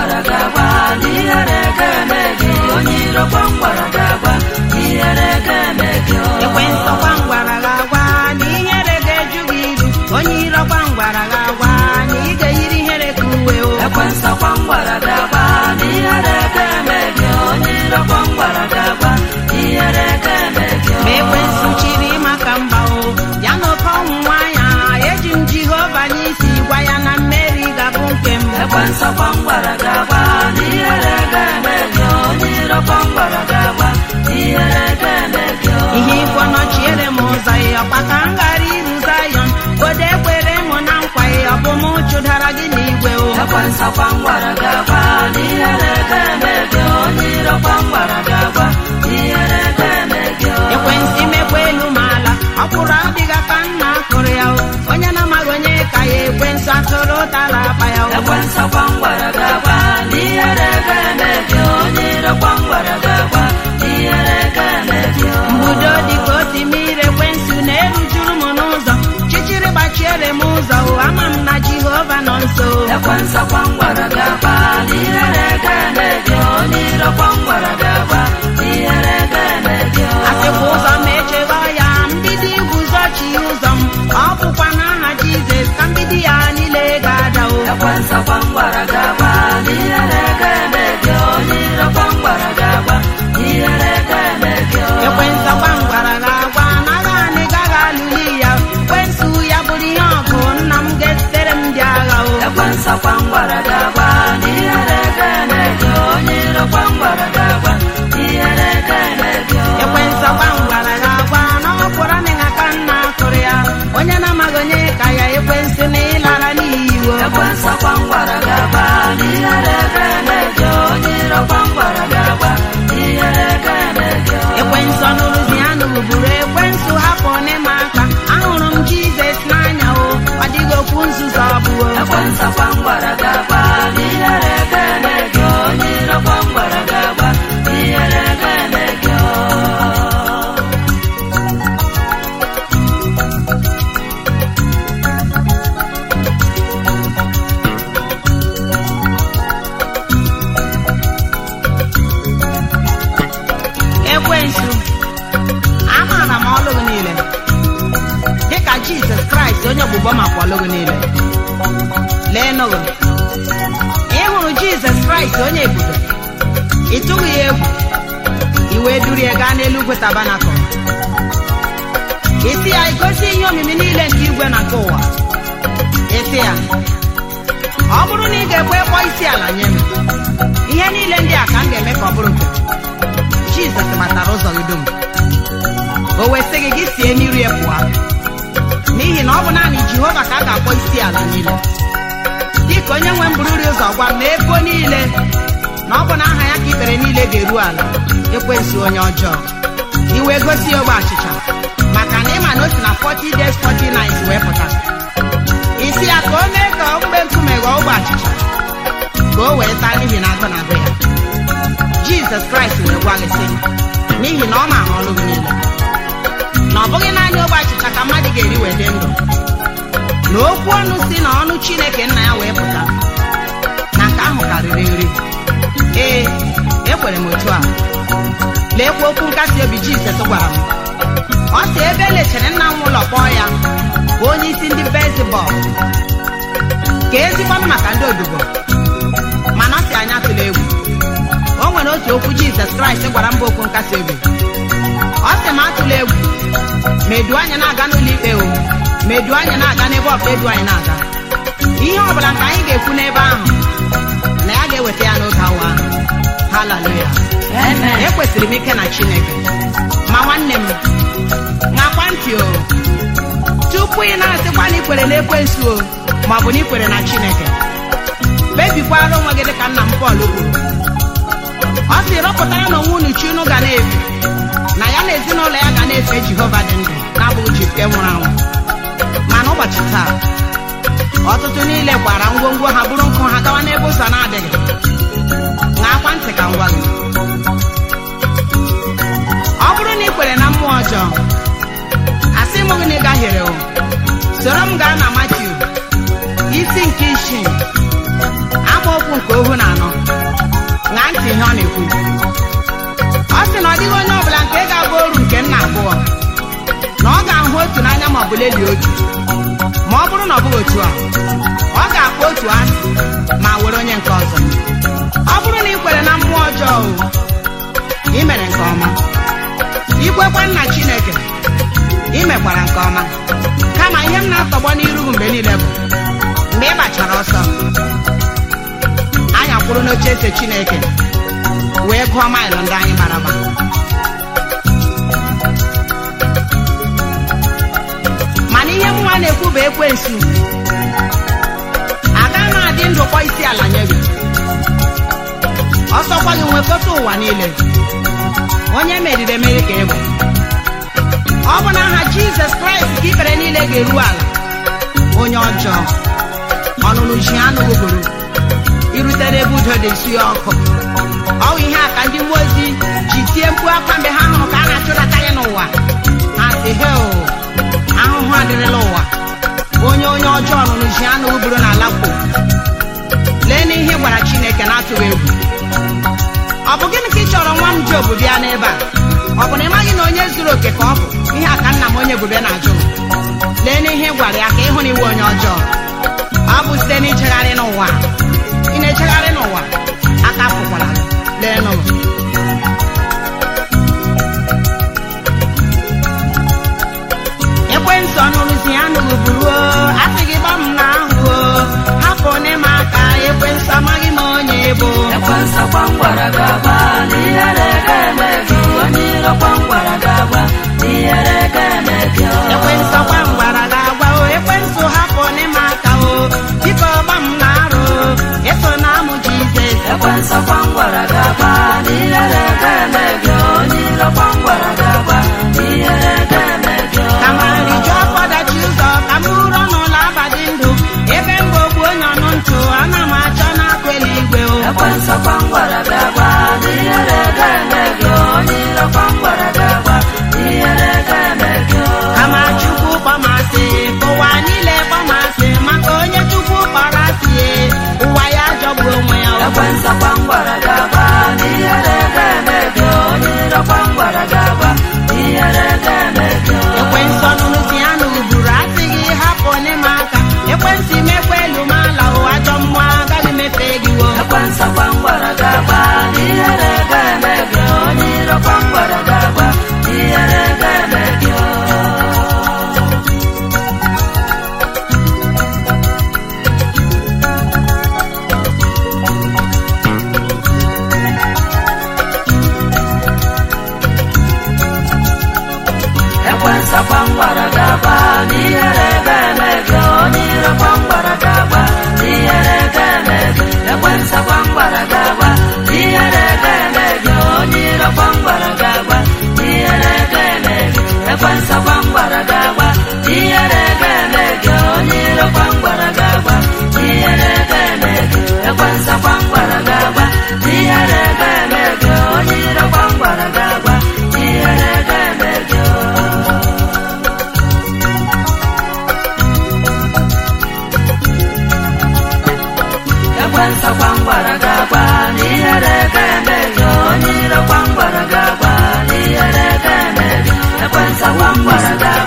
gwara gị agwa na ihere ga-eme gị onye iro gwam gwara gị agwa na ihere ga-eme gị o. ekwensụ gwangwara gị agwa na ihere ga-eju gị iru onye iro gwangwara gị agwa na ị ga-eyiri ihere ka uwe o ekwensu gwam gwara gị agwa na ihere ga-eme gị onye iro gwam gwara gị agwa na ihere ga-eme gị o. ma ekwensụ chiri maka mba o ya na oke ọnwụ nwanya eji m jehova n'isi gwa ya na mmeri ga-abụ nke m ekwensu gwam gwara gị agwa na ihere ga-eme gị onye iro gwam gwara gị agwa na ihere ga-eme gị o. ihe ikwo nọchiere m ụzọ ya ọkwa ka m ghara iru zayọn godo ekwere m na nkwa ya ọ bụ m chụdara gị n'igwe o ekwensu gwam gwara gị agwa na ihere ga-eme gị onye iro gwam gwara gị agwa na ihere ga-eme gị o. ekwensị imekwa elu ma ala ọ kwụrụ adịghị aka nna akụrụ ya o onye na-amaghị onye ka ya ekwensụ atụrụ ụtara akpa ya o ekwensu gwam gwara gị agwa na ihere ga-eme gị onye iro gwam gwara gị agwa na ihere ga-eme gị o. mbudo dịka otimiri ekwensụ na-erujuru m n'ụzọ chichiri gbachiere m ụzọ o ama m na jehova nọ nso ekwensu gwam gwara gị agwa na ihere ga-eme gị onye iro gwam gwara gị agwa na ihere ga-eme gị o. asịkwa ụzọ ma echegha ya mgbidi guzochi ụzọ m ọ bụkwa n'aha jizọs ka mgbidi ya niile ga-ada o ekwensu gwam gwara gị agwa na ihere ga-eme gị onye iro gwam gwara gị agwa na ihere ga-eme gị o. ekwensụ gwa m gwara gị agwa na agha anyị gaghị alụli ya ekwensụ ya bụrụ ihe ọgụ nna m ga-esitere m ndị agha o ekwensu gwam gwara gị agwa na ihere ga-eme gị onye iro gwam gwara gị agwa na ihere ga-eme gị o. ekwensụ gwa m gwara gị agwa na ọ kwụrụ amịghị aka nna akụrụ ya onye na-amaghị onye ka ya ekwensụ na ịlara n'iyi o ekwensu gwam gwara gị agwa na ihere ga-eme gị onye iro gwam gwara gị agwa na ihere ga-eme gị o. ekwensụ ọnụrụzi ya n'uburu ekwensụ hapụ n'ịma aka ahụrụ m jizọs n'anya o ọ dịghị okwu nzuzo ọbụo ekwensu gwam gwara gị agwa na ihere ga-eme gị onye iro gwam gwara gị agwa na ihere ga-eme gị o. ekwensu amaara m ọlụ gị niile dịka jizọs kraịst onye ọgbụgbọ makwa ọlụ gị niile lee nụgụ ị hụrụ jizọs kraịst onye ebube ị tụghị ya egwu i wee duru ya gaa n'eluigwe tabanakụl isi ya igosi ihe omimi niile nke igwe na nke ụwa isi ya ọ bụrụ na ị ga-ekwe kpọọ isi ala nye m ihe niile ndị a ka m ga-eme ka ọ bụrụ nke m." jizọs matara ụzọ gị dum o wee sị gị gị sie n'iru ya pụọ n'ihi na ọ bụ naanị jehova ka a ga-akpọ isi ala niile dịka onye nwe m bururi ụzọ gwa m na ebo niile na ọ bụ na aha ya ka ikpere niile ga-eru ala ekwensu onye ọjọọ iwe gosi ya ogbe achịcha maka na ịma na o si na 40 days 40 nights wee pụta isi ya ka o mee ka ogbe nkume ghọọ ogbe achịcha ka o wee taa n'ihi na agụ na-agụ ya jizọs kraịst wee gwa gị sị n'ihi na ọ maara ọrụ gị niile na ọ bụghị naanị ogbe achịcha ka mmadụ ga-eri wee dị ndụ na okwu ọnụ si na ọnụ chineke nna ya wee pụta na nke ahụ karịrị nri ee ekwere m otu a leekwa okwu nkasi obi jizọs gwara m ọ sị ebe elechere nna m ụlọ kpọọ ya bụ onye isi ndị bezibọl ka ezikwanụ maka ndị odibo mana ọ sị anyị atụla egwu o nwere otu okwu jizọs kraịst gwara mba okwu nkasi obi ọ sị m atụla egwu ma edu anyị na-aga n'ụlọ ikpe o ma edu anyị na-aga n'ebe ọbụla edu anyị na-aga ihe ọ bụla nke anyị ga-ekwu n'ebe ahụ na ya ga-eweta ya n'oge awa ahụ haleluya Amen. ekwesịrị m ike na chineke ma nwanne m ṅakwa ntị o tupu ị na-asịkwa na ikwere na ekwensu o ma ọ bụ na ikwere na chineke kpebikwara onwe gị dịka nna m pọl kwuru ọ sị rọpụtara na onwe unu chi unu ga na-efe na ya na ezinụlọ ya ga na-efe jehova dị ndụ na-abụghị chi nke nwụrụ anwụ mana ụbọchị taa ọtụtụ niile gbara ngwongwo ha bụrụ nkụ ha gawa n'ebe ụzọ na-adịghị ṅaakwa ntị ka m gwa gị ọ bụrụ na ị kwere na mmụọ ọjọọ asị m gị na ị gahiere o soro m gaa na matiu isi nke isii amaokwu nke ohu na anọ ọ sị na ọ dịghị onye ọbụla nke ga-abụ oru nke nna abụọ na ọ ga-ahụ otu n'anya ma ọ bụ lelie otu ma ọ bụrụ na ọ bụghị otu a ọ ga-akpọ otu asị ma were onye nke ọzọ ọ bụrụ na ị kwere na mmụọ ọjọọ o, ị mere nke ọma ikwekwa nna chineke ị mekwara nke ọma kama ihe m na-atọgbọ n'iru gị mgbe niile bụ mgbe ị gbachara ọsọ anyị akwụrụ n'oche eze chineke wee gụọ maịlụ ndị anyị gbara agba mana ihe nwa na-ekwu bụ ekwensu aga m adị ndụ kpọ isi ala nye gị ọsọkwa gị nwekọta ụwa niile onye meriri emeri ka ị bụ ọ bụ na aha jizọs kraịst ka ikpere niile ga-eru ala onye ọjọọ ọnụnụ ji anụghị buru irutere ebe udo dị esi ọkụ ọ bụ ihe a ka ndị mmụọ ozi ji tie mkpu akwa mgbe ha hụrụ ka a na-achụdata ya n'ụwa ha si he o ahụhụ adịrịla ụwa onye onye ọjọọ ọnụnụ ji anụghị buru n'ala kwo lee n'ihe ị gwara chineke na-atụghị egwu ọ bụ gịnị ka ị chọrọ nwa m ji obu bịa n'ebe a ọ bụ na ị maghị na onye zuru oke ka ọ bụ ihe a ka nna m onye bube na-ajụ m lee n'ihe ị gwara ya ka ịhụ na iwe onye ọjọọ ọ bụ site n'ijegharị n'ụwa ị na-ejegharị n'ụwa aka pụkwara gị. lee n'ụwa ekwentị ọnụrụzi ya nụrụ buruo asị gị gbam na ahụ hapụ n'ime aka ekwentị amaghị m onye bụ ekwensu gwangwara gaba n'ihere ga-eme gị onye iro gwangwara gaba n'ihere ga-eme gị ekwentị ọkwa ngwara ga-agwa o ekwentị hapụ n'ime aka o biko gbam na arụ eso na amụ jizọs ekwensu gwangwara gaba n'ihere ga-eme gị onye iro gwangwara gaba n'ihere ga-eme gị kama rijuo afọ dachi ụzọ ka m bụrụ n'ụlọ abadị ndụ ebe mgbe ogbu onye ọnụ ntụ ana m achọ n'akụ eluigwe o ekwensu gwangwara gaba n'ihere ga-eme gị onye iro gwangwara gaba n'ihere ga-eme gị kama chukwu kpọmasị ka ụwa niile kpọmasị maka onye chukwu kpọrọ asị ụwa ya jọgburu onwe ya o. ekwensu gwangwara gaba n'ihere ga-eme gị onye iro gwangwara gaba n'ihere ga-eme gị ekwensị ọnụnụ si ya n'uburu asị gị hapụ n'ime aka ekwensị mekwa elu ma ala o ajọ mmụọ agaghị mefe gị wo ekwensu gwangwara gaba n'ihere ga-eme gị onye iro gwangwara gaba n'ihere ga-eme gị ekwensu gwangwara gaba n'ihere ga-eme gị onye iro gwangwara gaba n'ihere ga-eme gị ekwensu gwangwara gaba n'ihere ga-eme gị onye iro gwangwara gaba n'ihere ga-eme gị ekwensu gwangwara gaba n'ihere ga-eme gị onye iro gwangwara gaba n'ihere ga-eme gị ekwensu gwangwara gaba n'ihere ga-eme gị onye iro gwangwara gaba n'ihere ga-eme gị ekwensu gwangwara gaba n'ihere ga-eme gị onye iro gwangwara gaba n'ihere ga-eme gị ekwensu gwangwara gaba